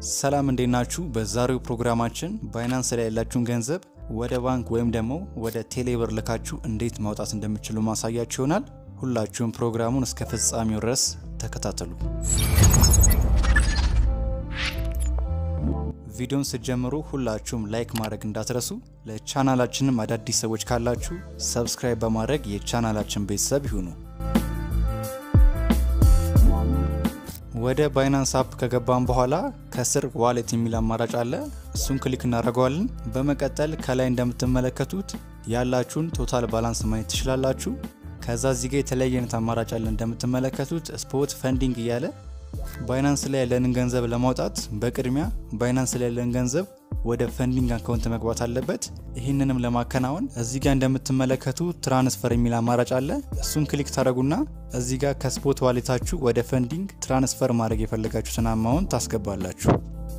ሰላም እንዴት ናችሁ? በዛሬው ፕሮግራማችን ባይናንስ ላይ ያላችሁን ገንዘብ ወደ ባንክ ወይም ደግሞ ወደ ቴሌብር ልካችሁ እንዴት ማውጣት እንደምችሉ ማሳያችሁ ይሆናል። ሁላችሁም ፕሮግራሙን እስከ ፍጻሜው ድረስ ተከታተሉ። ቪዲዮን ስትጀምሩ ሁላችሁም ላይክ ማድረግ እንዳትረሱ። ለቻናላችንም አዳዲስ ሰዎች ካላችሁ ሰብስክራይብ በማድረግ የቻናላችን ቤተሰብ ይሁኑ። ወደ ባይናንስ አፕ ከገባን በኋላ ከስር ዋሌት የሚል አማራጭ አለ። እሱን ክሊክ እናደርገዋለን። በመቀጠል ከላይ እንደምትመለከቱት ያላችሁን ቶታል ባላንስ ማየት ትችላላችሁ። ከዛ እዚህ ጋር የተለያየ አይነት አማራጭ አለ። እንደምትመለከቱት ስፖት ፈንዲንግ እያለ ባይናንስ ላይ ያለንን ገንዘብ ለማውጣት በቅድሚያ ባይናንስ ላይ ያለን ገንዘብ ወደ ፈንዲንግ አካውንት መግባት አለበት። ይህንንም ለማከናወን እዚህ ጋር እንደምትመለከቱ ትራንስፈር የሚል አማራጭ አለ። እሱን ክሊክ ታደረጉና እዚህ ጋር ከስፖት ዋሌታችሁ ወደ ፈንዲንግ ትራንስፈር ማድረግ የፈለጋችሁትን አማውንት ታስገባላችሁ።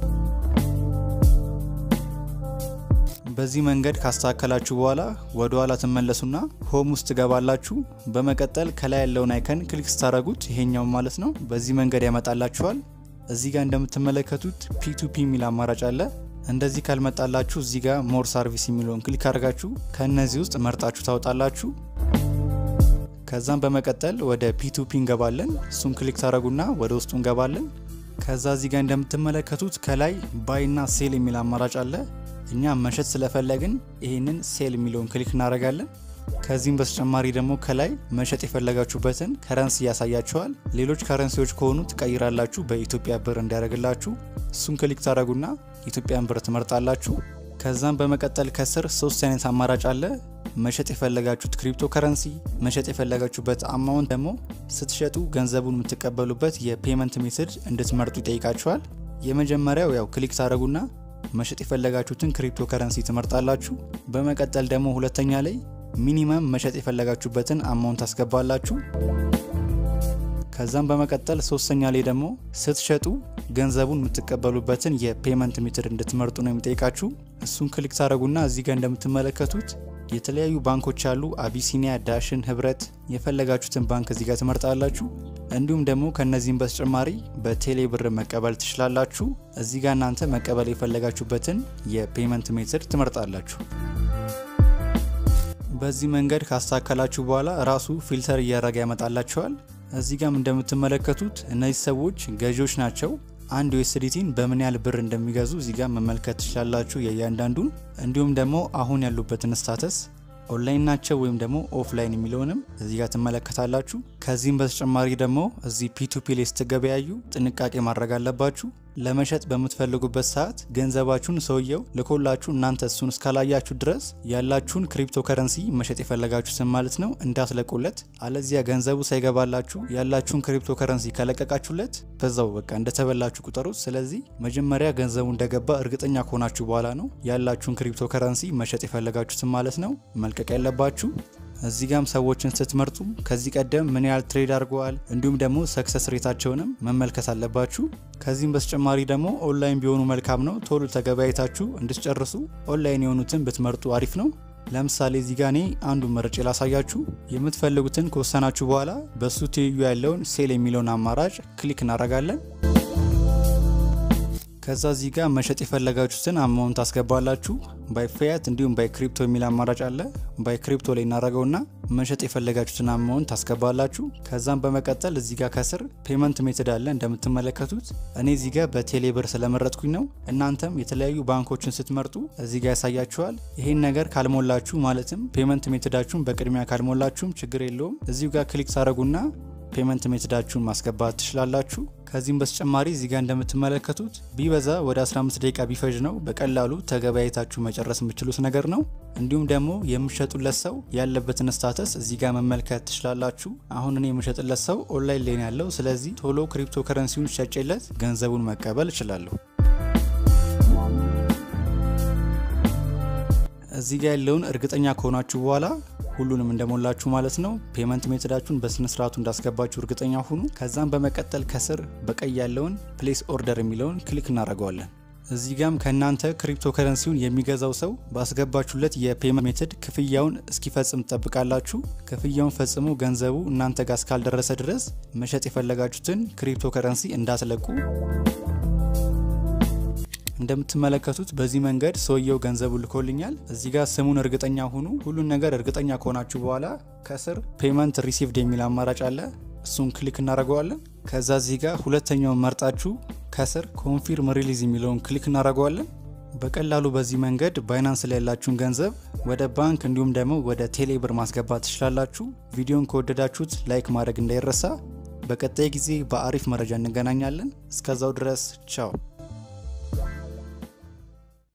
በዚህ መንገድ ካስተካከላችሁ በኋላ ወደ ኋላ ትመለሱና ሆም ውስጥ ትገባላችሁ። በመቀጠል ከላይ ያለውን አይከን ክሊክ ስታደረጉት ይሄኛው ማለት ነው። በዚህ መንገድ ያመጣላችኋል። እዚህ ጋር እንደምትመለከቱት ፒቱፒ የሚል አማራጭ አለ። እንደዚህ ካልመጣላችሁ እዚህ ጋር ሞር ሰርቪስ የሚለውን ክሊክ አድርጋችሁ ከእነዚህ ውስጥ መርጣችሁ ታወጣላችሁ። ከዛም በመቀጠል ወደ ፒቱፒ እንገባለን። እሱን ክሊክ ታደረጉና ወደ ውስጡ እንገባለን። ከዛ እዚህ ጋር እንደምትመለከቱት ከላይ ባይና ሴል የሚል አማራጭ አለ። እኛ መሸጥ ስለፈለግን ይህንን ሴል የሚለውን ክሊክ እናደርጋለን። ከዚህም በተጨማሪ ደግሞ ከላይ መሸጥ የፈለጋችሁበትን ከረንሲ ያሳያችኋል። ሌሎች ከረንሲዎች ከሆኑ ትቀይራላችሁ በኢትዮጵያ ብር እንዲያደርግላችሁ። እሱን ክሊክ ታደረጉና ኢትዮጵያን ብር ትመርጣላችሁ። ከዛም በመቀጠል ከስር ሶስት አይነት አማራጭ አለ። መሸጥ የፈለጋችሁት ክሪፕቶ ከረንሲ፣ መሸጥ የፈለጋችሁበት አማውንት ደግሞ ስትሸጡ ገንዘቡን የምትቀበሉበት የፔመንት ሜትድ እንድትመርጡ ይጠይቃችኋል። የመጀመሪያው ያው ክሊክ ታደረጉና መሸጥ የፈለጋችሁትን ክሪፕቶ ከረንሲ ትመርጣላችሁ። በመቀጠል ደግሞ ሁለተኛ ላይ ሚኒመም መሸጥ የፈለጋችሁበትን አማውንት ታስገባላችሁ። ከዛም በመቀጠል ሶስተኛ ላይ ደግሞ ስትሸጡ ገንዘቡን የምትቀበሉበትን የፔመንት ሜትድ እንድትመርጡ ነው የሚጠይቃችሁ። እሱን ክሊክ ታደረጉና እዚህ ጋር እንደምትመለከቱት የተለያዩ ባንኮች አሉ። አቢሲኒያ፣ ዳሽን፣ ህብረት የፈለጋችሁትን ባንክ እዚህ ጋር ትመርጣላችሁ። እንዲሁም ደግሞ ከነዚህም በተጨማሪ በቴሌ ብር መቀበል ትችላላችሁ። እዚህ ጋር እናንተ መቀበል የፈለጋችሁበትን የፔመንት ሜትድ ትመርጣላችሁ። በዚህ መንገድ ካስተካከላችሁ በኋላ ራሱ ፊልተር እያደረገ ያመጣላችኋል። እዚህ ጋም እንደምትመለከቱት እነዚህ ሰዎች ገዢዎች ናቸው። አንድ ዩኤስዲቲን በምን ያህል ብር እንደሚገዙ እዚህ ጋር መመልከት ትችላላችሁ የእያንዳንዱን። እንዲሁም ደግሞ አሁን ያሉበትን ስታተስ ኦንላይን ናቸው ወይም ደግሞ ኦፍላይን የሚለውንም እዚህ ጋር ትመለከታላችሁ። ከዚህም በተጨማሪ ደግሞ እዚህ ፒቱፒ ላይ ስትገበያዩ ጥንቃቄ ማድረግ አለባችሁ። ለመሸጥ በምትፈልጉበት ሰዓት ገንዘባችሁን ሰውየው ልኮላችሁ እናንተ እሱን እስካላያችሁ ድረስ ያላችሁን ክሪፕቶ ከረንሲ መሸጥ የፈለጋችሁትን ማለት ነው እንዳትለቁለት። አለዚያ ገንዘቡ ሳይገባላችሁ ያላችሁን ክሪፕቶ ከረንሲ ከለቀቃችሁለት በዛው በቃ እንደተበላችሁ ቁጠሩት። ስለዚህ መጀመሪያ ገንዘቡ እንደገባ እርግጠኛ ከሆናችሁ በኋላ ነው ያላችሁን ክሪፕቶ ከረንሲ መሸጥ የፈለጋችሁትን ማለት ነው መልቀቅ ያለባችሁ። እዚህ ጋም ሰዎችን ስትመርጡ ከዚህ ቀደም ምን ያህል ትሬድ አድርገዋል እንዲሁም ደግሞ ሰክሰስ ሬታቸውንም መመልከት አለባችሁ። ከዚህም በተጨማሪ ደግሞ ኦንላይን ቢሆኑ መልካም ነው። ቶሎ ተገበያይታችሁ እንድትጨርሱ ኦንላይን የሆኑትን ብትመርጡ አሪፍ ነው። ለምሳሌ እዚህ ጋ እኔ አንዱን መርጬ ላሳያችሁ። የምትፈልጉትን ከወሰናችሁ በኋላ በሱ ትይዩ ያለውን ሴል የሚለውን አማራጭ ክሊክ እናደርጋለን። ከዛ እዚህ ጋር መሸጥ የፈለጋችሁትን አማውንት ታስገባላችሁ። ባይ ፊያት እንዲሁም ባይ ክሪፕቶ የሚል አማራጭ አለ። ባይ ክሪፕቶ ላይ እናደረገውና መሸጥ የፈለጋችሁትን አማውንት ታስገባላችሁ። ከዛም በመቀጠል እዚህ ጋር ከስር ፔመንት ሜትድ አለ እንደምትመለከቱት። እኔ እዚህ ጋር በቴሌ ብር ስለመረጥኩኝ ነው። እናንተም የተለያዩ ባንኮችን ስትመርጡ እዚህ ጋር ያሳያችኋል። ይሄን ነገር ካልሞላችሁ ማለትም ፔመንት ሜትዳችሁን በቅድሚያ ካልሞላችሁም ችግር የለውም። እዚሁ ጋር ክሊክ ታደረጉና ፔመንት ሜትዳችሁን ማስገባት ትችላላችሁ። ከዚህም በተጨማሪ እዚህ ጋር እንደምትመለከቱት ቢበዛ ወደ 15 ደቂቃ ቢፈጅ ነው በቀላሉ ተገበያይታችሁ መጨረስ የምችሉት ነገር ነው። እንዲሁም ደግሞ የምሸጡለት ሰው ያለበትን ስታተስ እዚህ ጋር መመልከት ትችላላችሁ። አሁን እኔ የምሸጥለት ሰው ኦንላይን ላይ ያለው፣ ስለዚህ ቶሎ ክሪፕቶ ከረንሲውን ሸጬለት ገንዘቡን መቀበል እችላለሁ። እዚህ ጋር ያለውን እርግጠኛ ከሆናችሁ በኋላ ሁሉንም እንደሞላችሁ ማለት ነው። ፔመንት ሜትዳችሁን በስነ ስርዓቱ እንዳስገባችሁ እርግጠኛ ሁኑ። ከዛም በመቀጠል ከስር በቀይ ያለውን ፕሌስ ኦርደር የሚለውን ክሊክ እናደርገዋለን። እዚህ ጋም ከእናንተ ክሪፕቶ ከረንሲውን የሚገዛው ሰው ባስገባችሁለት የፔመንት ሜትድ ክፍያውን እስኪፈጽም ትጠብቃላችሁ። ክፍያውን ፈጽሞ ገንዘቡ እናንተ ጋር እስካልደረሰ ድረስ መሸጥ የፈለጋችሁትን ክሪፕቶ ከረንሲ እንዳትለቁ። እንደምትመለከቱት በዚህ መንገድ ሰውየው ገንዘቡ ልኮልኛል። እዚህ ጋር ስሙን እርግጠኛ ሁኑ። ሁሉን ነገር እርግጠኛ ከሆናችሁ በኋላ ከስር ፔመንት ሪሲቭድ የሚል አማራጭ አለ። እሱን ክሊክ እናደርገዋለን። ከዛ እዚህ ጋር ሁለተኛውን መርጣችሁ ከስር ኮንፊርም ሪሊዝ የሚለውን ክሊክ እናደርገዋለን። በቀላሉ በዚህ መንገድ ባይናንስ ላይ ያላችሁን ገንዘብ ወደ ባንክ እንዲሁም ደግሞ ወደ ቴሌብር ማስገባት ትችላላችሁ። ቪዲዮን ከወደዳችሁት ላይክ ማድረግ እንዳይረሳ። በቀጣይ ጊዜ በአሪፍ መረጃ እንገናኛለን። እስከዛው ድረስ ቻው።